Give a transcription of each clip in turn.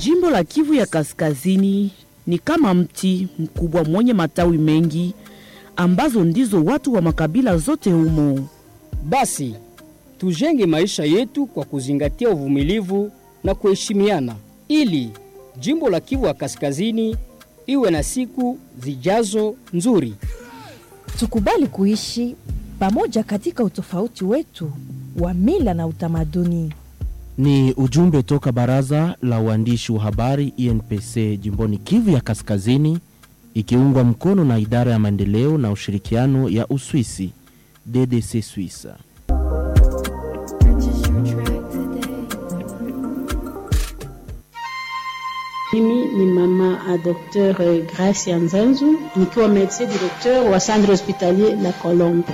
Jimbo la Kivu ya Kaskazini ni kama mti mkubwa mwenye matawi mengi ambazo ndizo watu wa makabila zote humo. Basi tujenge maisha yetu kwa kuzingatia uvumilivu na kuheshimiana, ili jimbo la Kivu ya Kaskazini iwe na siku zijazo nzuri. Tukubali kuishi pamoja katika utofauti wetu wa mila na utamaduni. Ni ujumbe toka baraza la uandishi wa habari INPC jimboni Kivu ya Kaskazini, ikiungwa mkono na idara ya maendeleo na ushirikiano ya Uswisi DDC Swissa. Mimi ni mama a Dr Gracia Nzanzu nikiwa medecin directeur wa centre hospitalier La Colombe.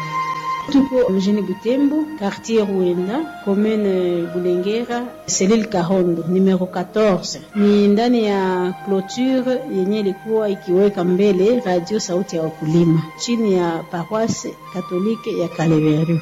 Tuko mjini Butembo, quartier Ruenda, commune Bulengera, selile Kahondo, numero 14. Ni ndani ya clôture yenye ilikuwa ikiweka mbele radio sauti ya wakulima chini ya paroisse katolike ya Kaleveru.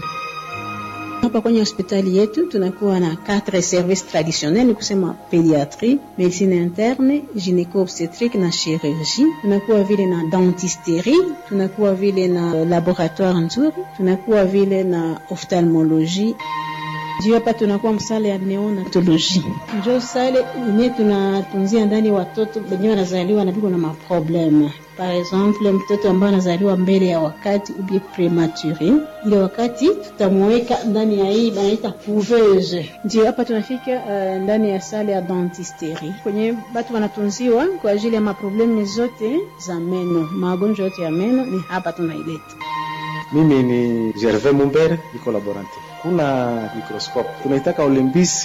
Hapa kwenye hospitali yetu tunakuwa na quatre services traditionnels, ni kusema pediatrie, medicine interne, gynéco obstetrique na chirurgie. Tunakuwa vile na dentisterie, tunakuwa vile na laboratoire nzuri, tunakuwa vile na ophtalmologie juu hapa tunakuwa msale ya neonatoloji, njo sale yenye tunatunzia ndani watoto wenye wanazaliwa napiko na maprobleme. Par exemple, mtoto ambaye anazaliwa mbele ya wakati ubie premature, ile wakati tutamuweka ndani ya hii banaita couveuse. Ndio hapa tunafika uh, ndani ya sale ya dentisterie kwenye batu wanatunziwa kwa ajili ya maprobleme zote za meno, magonjwa yote ya meno ni hapa tunaileta. Mimi ni Gervais Mumbere, niko laborante. Kuna mikroskope tunaitaka Olympus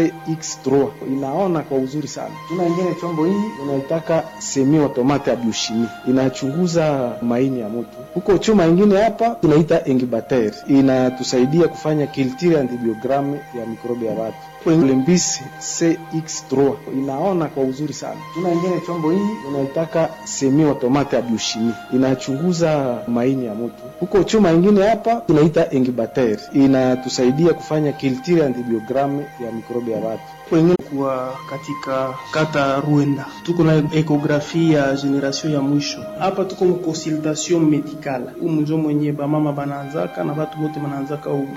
CX3 inaona kwa uzuri sana. Tuna ingine chombo hii unaitaka semi automate ya biochimie inachunguza maini ya mtu. Huko chuma ingine hapa tunaita incubateur inatusaidia kufanya culture antibiogramme ya mikrobi ya watu. Olympus CX3 inaona kwa uzuri sana. Tuna ingine chombo hii unaitaka semi automate ya biochimie inachunguza maini ya mtu. Huko chuma ingine hapa tunaita incubateur inatusaidia kufanya culture antibiogramme ya mikrobi ya watu. Wengine kuwa katika kata Ruenda tuko na ekografi ya generation ya mwisho hapa, tuko mu consultation medicale umunjo mwenye bamama banaanzaka na batu bote banaanzaka u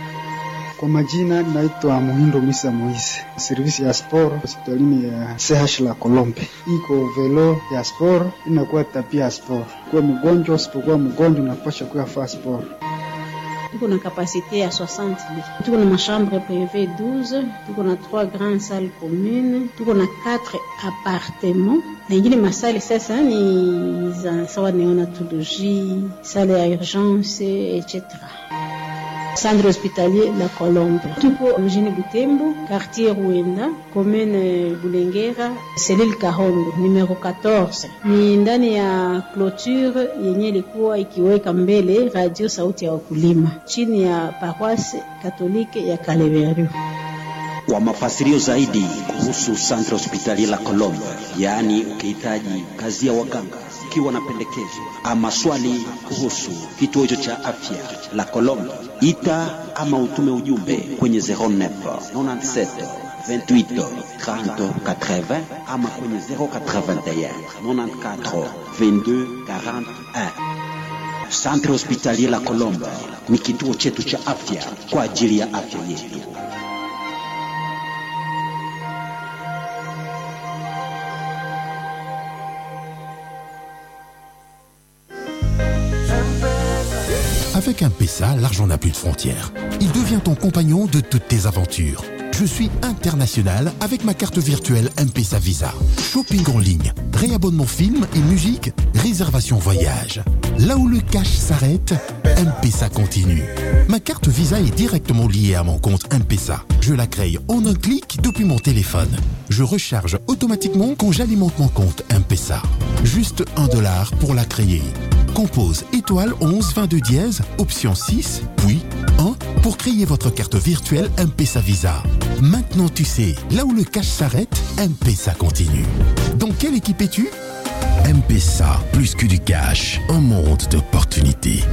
kwa majina naitwa Muhindo Misa Moise, servisi ya sport hospitalini ya CH la Kolombe. Iko velo ya sport inakuwa tapia ya sport, kuwa mgonjwa usipokuwa mgonjwa unapasha kuya faa sport. Tuko na kapasite ya 60 lits. Tuko na machambre privé 12, tuko na 3 grandes salles communes, tuko na 4 appartements. Na ingine masali sasa ni za sawa neonatologie, salle ya urgence etc. Centre hospitalier La Colombe. Tuko mjini Butembo, quartier Ruenda, commune Bulengera, selile Kahondo, numero 14. Ni ndani ya clôture yenye ilikuwa ikiweka mbele radio sauti ya wakulima chini ya paroisse katolike ya Kaleveru. Kwa mafasirio zaidi kuhusu Centre Hospitalier La Colombe, yaani ukihitaji kazi ya waganga, ukiwa na pendekezo ama swali kuhusu kituo hicho cha afya La Colombe, ita ama utume ujumbe kwenye 09 97 28 30 80 ama kwenye 081 94 22 41. Centre Hospitalier La Colombe ni kituo chetu cha afya kwa ajili ya afya yetu. Avec un PESA, l'argent n'a plus de frontières. Il devient ton compagnon de toutes tes aventures. Je suis international avec ma carte virtuelle M-Pesa Visa. Shopping en ligne, réabonnement film et musique, réservation voyage. Là où le cash s'arrête, M-Pesa continue. Ma carte Visa est directement liée à mon compte M-Pesa. Je la crée en un clic depuis mon téléphone. Je recharge automatiquement quand j'alimente mon compte M-Pesa. Juste un dollar pour la créer. Compose étoile 11 22 dièse, option 6, puis 1 pour créer votre carte virtuelle M-Pesa Visa. Maintenant tu sais, là où le cash s'arrête, M-Pesa continue. Dans quelle équipe es-tu M-Pesa, plus que du cash, un monde d'opportunités.